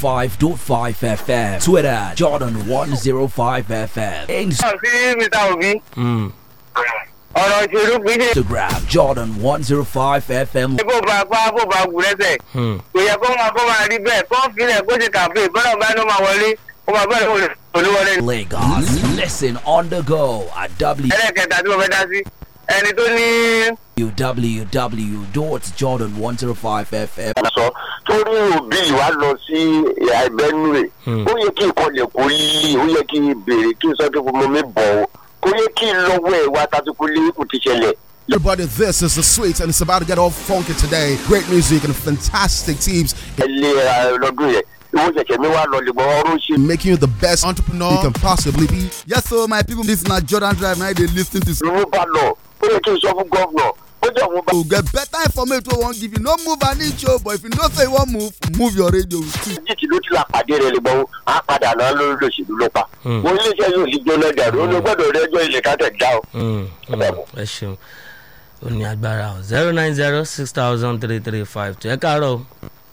105.5 FM. Twitter, Jordan 105 FM. sí mr obi Mm. ọ̀rọ̀ ìṣèlú kì í ṣe Instagram, Jordan 105 FM. bó ba pa bó ba gùn lẹ́sẹ̀ Mm. kò yẹ kó máa kó máa rí bẹ́ẹ̀ kó filẹ̀ kó ṣe kàfé bọ́lá bá ló máa wọlé kó máa bẹ́ẹ̀ ló olúwọlé ní. Lagos. Listen on the go at ẹlẹ́kẹta tí mo fẹ́ dá sí ẹni tó ní www.jordan105fm. sọ torí òbí wa lọ sí ẹgbẹ́nu rẹ̀ ó yẹ kí n kọlẹ̀ kó yí ó yẹ kí n béèrè kí n sọ pé mo mi bọ̀ ọ́ kó yẹ kí n lọ́wọ́ ẹ̀ wá tàbíkú lé kò ti ṣẹlẹ̀. Everybody, this is the sweet, and it's about to get all funky today. Great music and fantastic teams ẹ lé ẹ lọ́dún yẹn ìwọ ṣẹ̀ṣẹ̀ mi wá lọ lè gbọ́ ọrùn ṣe. making you the best entrepreneur you can possibly be. Yes, so my people, this is not Jordan Drive. Now they listen to. ló bá lọ ó yẹ kí n sọ fún gọ́vnọ̀ ó jẹ́ òun bá. To get better information, we won't give you no move an inch, oh, but if you don't say you want move, move your radio. jíjì ló ti la pàdé rẹ lè gbọ́ á padà náà lórí lòṣèlú ló pa. mo ní iléeṣẹ́ yóò sì jóná dàrú ó ló gbọ́dọ̀ rí ẹjọ́ ilé ká tẹ̀ dá o. Mm. Mm. ẹ ṣeun ó ní agbára o zero nine zero six thousand three three five two ẹ káàárọ̀ o.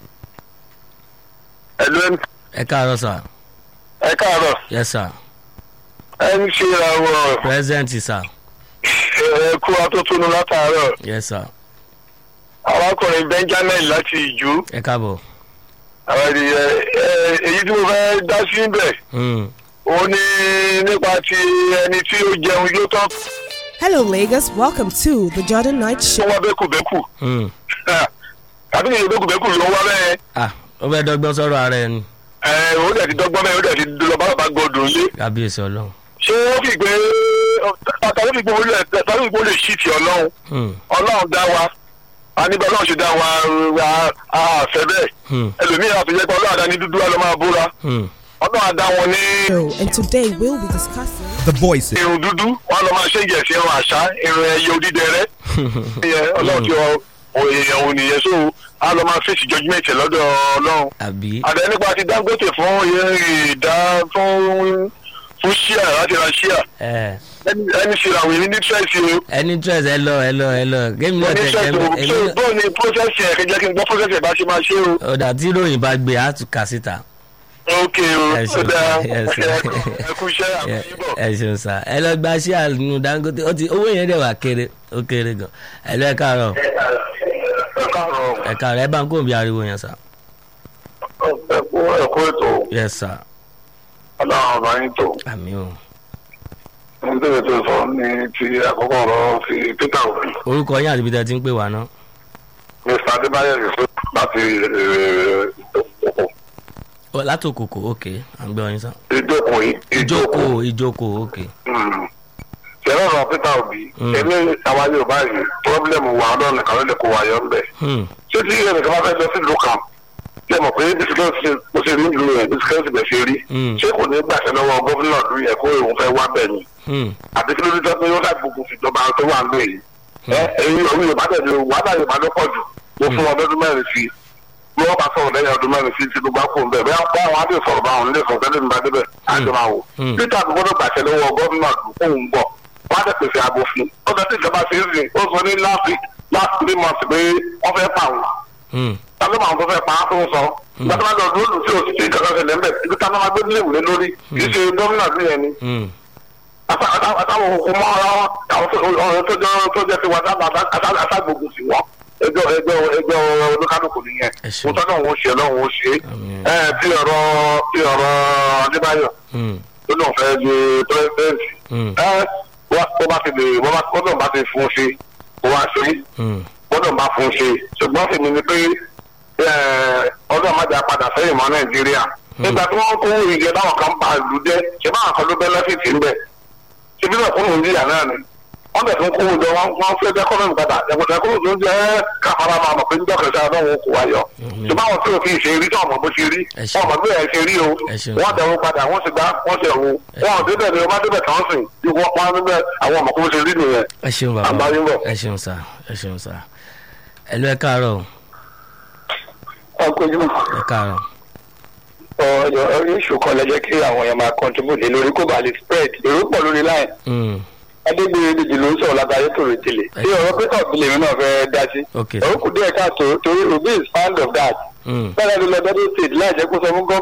ẹ̀lú ẹ káàárọ̀ sà ẹ káàárọ̀ yes sir ẹ ń ṣe àwọn present sir ẹ̀kú atótónu látàárọ̀ yes sir arákùnrin benjamin láti ìjú ẹ káàbọ̀. àwọn ènìyàn èyí tí mo fẹ́ dá sí bẹ̀ Mm. ó ní nípa ti ẹni tí ó jẹun yóò tán Hello, Lagos. Welcome to the Jordan Night tó Show. wá bẹ́kùbẹ́kù Mm. tàbí ìyẹn bẹ́kùbẹ́kù ló wá bẹ́ẹ̀ ah ó fẹ́ dọ́gbọ́n sọ̀rọ̀ ara ẹ ni ẹ̀ ó dẹ̀ ti dọ́gbọ́n bẹ́ẹ̀ ó dẹ̀ ti lọ bá bàbá gọdùn lé kábíyèsí ọlọ́run. ṣé ó fi gbé tàbí fi gbé olè tàbí gbé olè ṣì tì ọlọ́run Mm. ọlọ́run dá wa a níbẹ̀ ọlọ́run ṣe dá wa a fẹ́ bẹ́ẹ̀ Mm. ẹlòmíràn àfijẹ́ pé ọlọ́run àdáni dúdú wa ló máa búra Mm. ọlọ́run àdá wọn ní And today we'll be discussing. The voices. irun dúdú wọn lọ máa ṣe ń jẹ̀sí irun àṣà irun ẹyẹ odídẹrẹ́ ìyẹn ọlọ́run ti ọ òyìnbó òun nìyẹn so a lọ máa fèsì judgement ẹ̀ lọ́dọ̀ ọlọ́run àbí. àdé nípa ti dangote fún ìdá fún fún ṣíà láti ra ṣíà ẹ ẹni ẹni ṣe àwọn èmi ní tírẹ̀sì o ẹni stress ẹ lọ ẹ lọ ẹ lọ gémi náà tẹ oníṣẹ́ ẹ tó èmi so náà bóun ni process yẹn kẹjẹ kí n gbọ́ process yẹn bá ṣe máa ṣe o. ọ̀dà tí ròyìn bá gbé á tún kà síta. ok o Ẹ ó ṣeun, dáa ẹ ṣeun. ẹ kú iṣẹ́ ẹ àbúrò. ẹ ṣeun sá ẹ lọ gba ṣíà nínú dangote ó ti owó yẹn dẹ̀ wà kéré ó kéré gan ẹ lọ ẹ káàárọ̀ ẹ káàárọ̀ ẹ káàárọ̀ ẹ bá ń kó bí ariwo yẹn sá. ẹ kú ẹ kú ètò yes sir ọlọ́run ọba yín tó. àmì o nítorí tó sọ ní ti àkọ́kọ́ ọ̀rọ̀ ti peter obi orúkọ yín àti ibi tẹ́ ti ń pè wá náà. mr adébáyọ̀ yusuf láti ìjókòó Ó, látòkòkò ok à ń gbé ọyìn sá. ìjókòó yìí ìjókòó ìjókòó ok. ṣẹlẹ̀ ọ̀rọ̀ peter obi Mm. èmi àwa yorùbá yìí pọ́blẹ́mù wa ọlọ́run nìkan ló lè kó wa yọ ń bẹ̀. Hmm. ṣé tí ẹnìkan bá fẹ́ lọ sí ìlú kan ṣé mọ̀ pé bisikẹ́sì mo ṣe ní ìlú yẹn bisikẹ́sì bẹ̀ ṣe rí Mm. ṣé kò ní gbàṣẹ lọ́wọ́ gómìnà ìlú yẹn kó òun fẹ́ wá bẹ̀ ni Hmm. àti kí ló dé tó pé ó dà gbogbo ìjọba tó wà ń lò yìí ẹ ẹyin òun yorùbá tẹ̀lé wàhálà yorùbá ló pọ̀ jù mo fún wọn lọ́dún mẹ́rin sí bí wọ́n bá sọ̀rọ̀ lẹ́yìn ọdún mẹ́rin sí tinubu á kó ń bẹ̀ bẹ́ẹ̀ bá àwọn á lè sọ̀rọ̀ bá àwọn ilé ìsọ̀tẹ́ lè nígbà débẹ̀ á jọ máa wò Mm. peter àti gbọ́dọ̀ gbàṣẹ lọ́wọ́ gómìnà òun bọ̀ wọ́n á tẹ̀ pèsè ààbò fún ó sọ tí ìjọba ṣe é sìn ó sọ ní last week last three months pé wọ́n fẹ́ pa àwọn Hmm. tàbí àwọn tó fẹ́ pa á tó ń sọ gbàtà máa lọ lóòlù tí o sì ti ìjọba ṣẹlẹ̀ ńbẹ̀ ibi táwọn máa gbé nílé ìwé lórí kì í ṣe gómìnà bí yẹn ni Hmm. àtàwọn òkú mọ́ ara wọn àwọn tó ọ̀rọ̀ tó jẹ́ tó jẹ́ tiwa àtàgbògùn sí wọn ẹjọ́ ẹjọ́ ẹjọ́ olúkálùkù nìyẹn Ẹ ṣeun. mo tọ́ náà wọ́n ṣe náà wọ́n ṣe Àmín. ẹ bí ọ̀rọ̀ bí ọ̀rọ̀ adébáyọ̀ Hmm. tó náà fẹ́ di pírẹ́sidẹ́ǹtì Hmm. ẹ wá tó bá ti lè wọ́n bá tó náà bá ti fún un ṣe kó wá ṣe Hmm. gbọ́dọ̀ bá fún un ṣe ṣùgbọ́n fèmí ni pé ọdún àmàjà padà sẹ́yìn mọ́ nàìjíríà nígbà tí wọ́n kó ìjẹ báwọn kan bá ìlú jẹ́ ṣe báwọn kan ló bẹ́ lọ́fíìsì ń bẹ̀ ṣe bí wọ́n fún nàìjíríà náà ni wọ́n bẹ̀ tún kó ìjọ wọn wọ́n fẹ́ jẹ́ kọ́nọ́mù padà ẹ̀kọ́tà kó ìjọ jẹ́ káfárá máa mọ̀ pé ń dọ́kẹ́ sáà náà wọn kò wáyọ̀ ṣùgbọ́n àwọn tí ò fi ṣe rí tí wọ́n mọ̀ bó ṣe rí Ẹ ṣeun. wọ́n mọ̀ bí ẹ̀ ṣe rí o Ẹ ṣeun. wọ́n dẹ̀wọ́ padà wọ́n ti gbá wọ́n ti ẹ̀wọ́ wọn ò débẹ̀ ni wọ́n bá débẹ̀ tán sìn bí wọ́n pa níbẹ̀ àwọn ọmọ kó ṣe rí nìyẹn ẹ ṣeun bàbá Àgbáyé ń bọ̀. ẹ ṣeun sá ẹ ṣeun sá ẹ lọ ẹ káàárọ̀ ọkọ̀júmọ̀ ẹ káàárọ̀. ọ̀yọ̀ orí ìṣù kan lẹ jẹ́ kí àwọn èèyàn máa contribute lórí kó bá lè spread èrò pọ̀ lórí line Hmm. adégbèrè dèjì ló ń sọ̀rọ̀ látàrí tòrò tèlè tí ọ̀rọ̀ pété ọ̀bìlẹ̀ mi náà fẹ́ dá sí. Okay. òun kù díẹ̀ káàtó torí obi is fond of that. Hmm. bẹ́ẹ̀ ni lọ bẹ́ẹ̀ state láì jẹ́ kó sọ fún gọ́